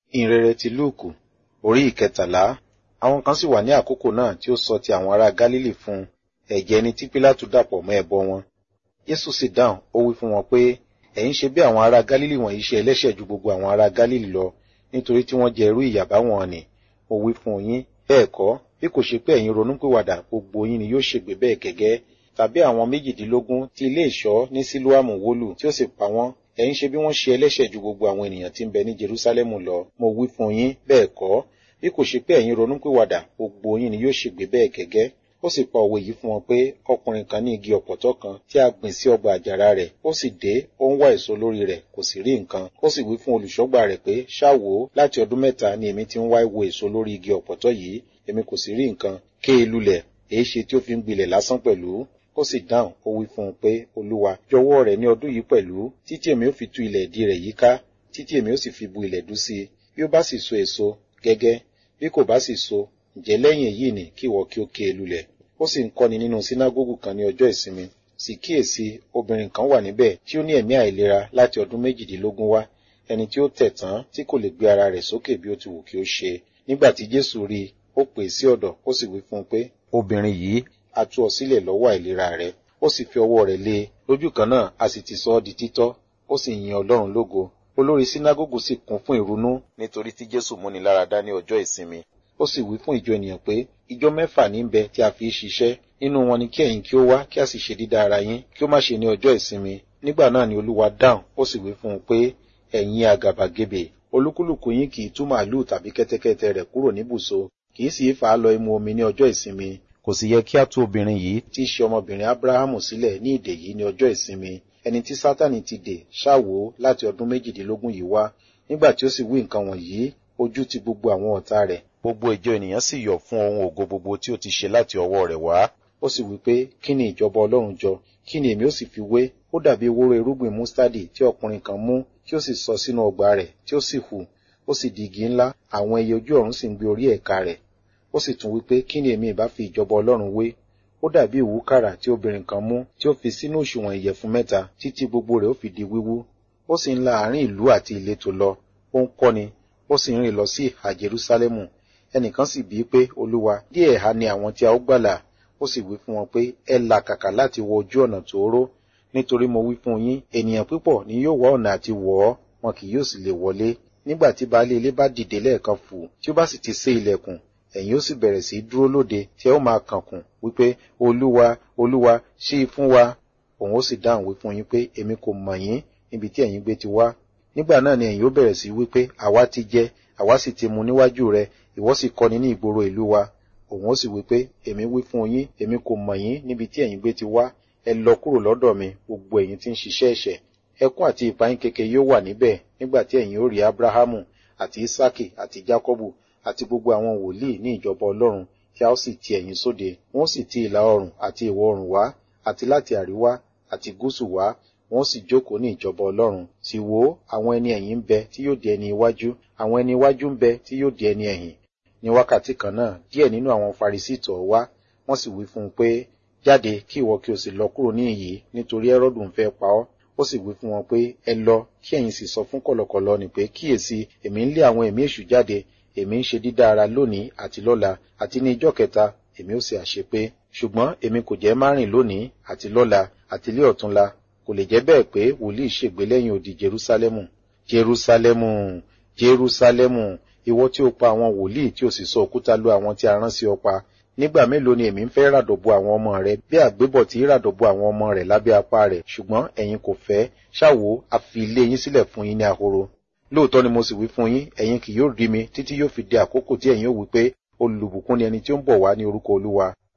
ìhìnrere ti lúùkù orí ìkẹtàlá àwọn kan sì wà ní àkókò náà tí ó sọ ti àwọn ará gálílì fún un ẹ̀jẹ̀ ẹni tí pílátù dàpọ̀ mọ́ ẹbọ wọn jésù sì dáhùn ó wí fún wọn pé ẹ̀yin ṣe bí àwọn ará gálílì wọ̀nyí ṣe ẹlẹ́ṣẹ̀ ju gbogbo àwọn ará gálílì lọ nítorí tí wọ́n jẹ irú ìyàbá wọn ni ó wí fún yín bẹ́ẹ̀ kọ́ bí kò ṣe pé ẹ̀yin ronúpìwàdà gbogbo yín ni yóò ṣègbé bẹ́ẹ̀ gẹ́gẹ́ tàbí àwọn méjìdínlógún tí ilé ìṣọ́ ní sílùámù wólù tí ó sì pa wọ́n ẹ̀yin ṣe bí wọ́n ṣe ẹlẹ́ṣẹ̀ ju gbogbo àwọn ènìyàn tí ń bẹ ní jerúsálẹ́mù lọ mo wí fún yín bẹ́ẹ̀ kọ́ bí kò ṣe pé ẹ̀yin ronúpìwàdà gbogbo yín ni yóò ṣègbé bẹ́ẹ̀ gẹ́gẹ́ ó sì pa òwe yìí fún wọn pé ọkùnrin kan ní igi ọ̀pọ̀tọ́ kan tí a gbìn sí ọgbà àjàrà rẹ̀ ó sì dé ó ń wá èso lórí rẹ̀ kò sì rí nǹkan ó sì wí fún olùṣọ́gbà rẹ̀ pé ṣáwo láti ọdún mẹ́ta ni èmi ti ń wá wo èso lórí igi ọ̀pọ̀tọ́ yìí èmi kò sì rí nǹkan ké e lulẹ̀ èé ṣe tí ó fi ń gbilẹ̀ lásán pẹ̀lú ó sì dáhùn ó wí fún un pé olúwa jọ̀wọ́ rẹ̀ ní ọdún yìí pẹ̀lú títí èmi ó fi tú ilẹ̀ ìdí rẹ̀ yíká títí èmi ó sì fi bu ilẹ̀ dú sí i bí ó bá sì so èso gẹ́gẹ́ bí kò bá sì so ǹjẹ́ lẹ́yìn èyí ni kí ìwọ kí ó ké e lulẹ̀ ó sì ń kọ́ni nínú sínágógù kan ní ọjọ́ ìsinmi sì kíyèsí obìnrin kan wà níbẹ̀ tí ó ní ẹ̀mí àìlera láti ọdún méjìdínlógún wá ẹni tí ó tẹ̀ tán tí kò lè gbé ara rẹ̀ sókè bí ó ti wù kí ó ṣe nígbà tí jésù rí i ó pè é sí ọ̀dọ̀ ó sì wí fún un pé obìnrin yìí a tú ọ sílẹ̀ lọ́wọ́ àìlera rẹ̀ ó sì fi ọwọ́ rẹ̀ lé e lójú kan náà a sì ti sọ ọ́ di títọ́ ó sì yin ọlọ́run lógo olórí sínágógù sì kún fún ìrunú nítorí tí jésù múni lára dá ní ọjọ́ ìsinmi ó sì wí fún ìjọ ènìyàn pé ìjọ mẹ́fà ní bẹ tí a fi í ṣiṣẹ́ nínú wọn ni kí ẹ̀yin kí ó wá kí a sì ṣe dídá ara yín kí ó má ṣe ní ọjọ́ ìsinmi nígbà náà ni olúwa dáhùn ó sì wí fún un pé ẹ̀yin àgàbàgebè olúkúlùkù yín kì í tú màálù tàbí kẹ́tẹ́kẹ́tẹ́ rẹ̀ kúrò níbùsọ kì í sì í fà á lọ imú omi ní ọjọ́ ìsinmi kò sì yẹ kí a tú obìnrin yìí tí í ṣe ọmọbìnrin abrahamu sílẹ̀ ní ìdè yìí ní ọjọ́ ìsinmi ẹni tí sátani ti dè ṣáwo láti ọdún méjìdínlógún yìí wá nígbà tí ó sì wí nǹkan wọ̀nyí ojú ti gbogbo àwọn ọ̀tá rẹ̀ gbogbo ìjọ ènìyàn sì yọ̀ fún ohun ògo gbogbo tí ó ti ṣe láti ọwọ́ rẹ̀ wá ó sì wí pé kí ni ìjọba ọlọ́run jọ kí ni èmi ó sì fi wé ó dàbí ewúro irúgbìn mustadi tí ọkùnrin kan mú tí ó sì sọ sínú ọgbà rẹ̀ tí ó sì hù ó sì di igi ńlá àwọn ẹyẹ ojú ọ̀run sì ń gbé orí ẹ̀ka rẹ̀ ó sì tún wí pé kí ni èmi ìbá fi ìjọba ọlọ́run wé ó dàbí ìwúkàrà tí obìnrin kan mú tí ó fi sínú òṣùwọ̀n ìyẹ̀fun mẹ́ta títí gbogbo rẹ̀ ó fi di wíwú ó sì ń la àárín ìlú àti ìletò lọ ó ń kọ́ni ó sì ń rìn lọ sí ìhà jerúsálẹ́mù ẹnìkan sì bíi pé olúwa díẹ̀ ha ni àwọn tí a ó gbàlà ó sì wí fún wọn pé ẹ là kàkà láti wọ ojú ọ̀nà tóóró nítorí mo wí fún yín ènìyàn púpọ̀ ni yóò wá ọ̀nà àti wọ̀ ọ́ wọn kì yóò sì lè wọlé nígbà tí baálé ilé bá dìde lẹ́ẹ̀kan fù tí ó bá sì ti sé ilẹ̀kùn ẹ̀yin ó sì bẹ̀rẹ̀ sí dúró lóde tí ẹ ó máa kànkùn wípé olúwa olúwa ṣí i fún wa òun ó sì dáhùn wí fún yín pé èmi kò mọ̀ yín níbi tí ẹ̀yin gbé ti wá nígbà náà ni ẹ̀yin ó bẹ̀rẹ̀ sí wípé àwa ti jẹ àwa sì ti mu níwájú rẹ ìwọ sì kọ́ni ní ìgboro ìlú wa òun ó sì wípé èmi wí fún yín èmi kò mọ̀ yín níbi tí ẹ̀yin gbé ti wá ẹ lọ kúrò lọ́dọ̀ mi gbogbo ẹ̀yin tí ń ṣiṣẹ́ ẹ̀ṣẹ̀ ẹkún àti ìpayín keke yóò wà níbẹ̀ nígbà tí ẹ̀yin ó rí abrahamu àti isaki àti jacobu àti gbogbo àwọn wòlíì ní ìjọba ọlọ́run tí a ó sì ti ẹ̀yin sóde wọ́n sì ti ìlà oòrùn àti ìwọ̀ oòrùn wá àti láti àríwá àti gúúsù wá wọ́n sì jókòó ní ìjọba ọlọ́run sì wò àwọn ẹni ẹ̀yìn ń bẹ tí yóò di ẹni iwájú àwọn ẹni iwájú ń bẹ tí yóò di ẹni ẹ̀yìn ní wákàtí kan náà díẹ̀ nínú àwọn farisí tọ̀ wá wọ́n sì wí fún un pé jáde kí ìwọ kí o sì lọ kúrò ní ìyí nítorí ẹrọ́dù ń fẹ́ pa ọ́ ó sì wí fún wọn pé ẹ lọ kí ẹ̀yin sì sọ fún kọ̀lọ̀kọ̀lọ̀ ni pé kíyèsí èmi ń lé àwọn ẹ̀mí èṣù jáde èmi ń ṣe dídá ara lónìí àti lọ́la àti ní ijọ́ kẹta èmi ó sì àṣepé ṣùgbọ́n èmi kò jẹ́ márìn lónìí àti lọ́la àti lé ọ̀túnla kò lè jẹ́ bẹ́ẹ̀ pé wòlíì ṣègbé lẹ́yìn odi jerúsálẹ́mù jerúsálẹ́mù jerúsálẹ́mù ìwọ tí ó pa àwọn wòlíì tí ó sì sọ òkúta lu àwọn tí a rán sí ọ pa nígbà mélòó ni èmi ń fẹ́ ràdọ̀bọ àwọn ọmọ rẹ bí àgbébọ̀ tí ràdọ̀bọ àwọn ọmọ rẹ̀ lábẹ́ apá rẹ̀ ṣùgbọ́n ẹ̀yin kò fẹ́ ṣáwo a fi ilé yín sílẹ̀ fún yín ní ahoro lóòótọ́ ni mo sì wí fún yín ẹ̀yin kì yóò rí mi títí yóò fi di àkókò tí ẹ̀yin ó wí pé olùbùkún ni ẹni tí ó ń bọ̀ wá ní orúkọ olúwa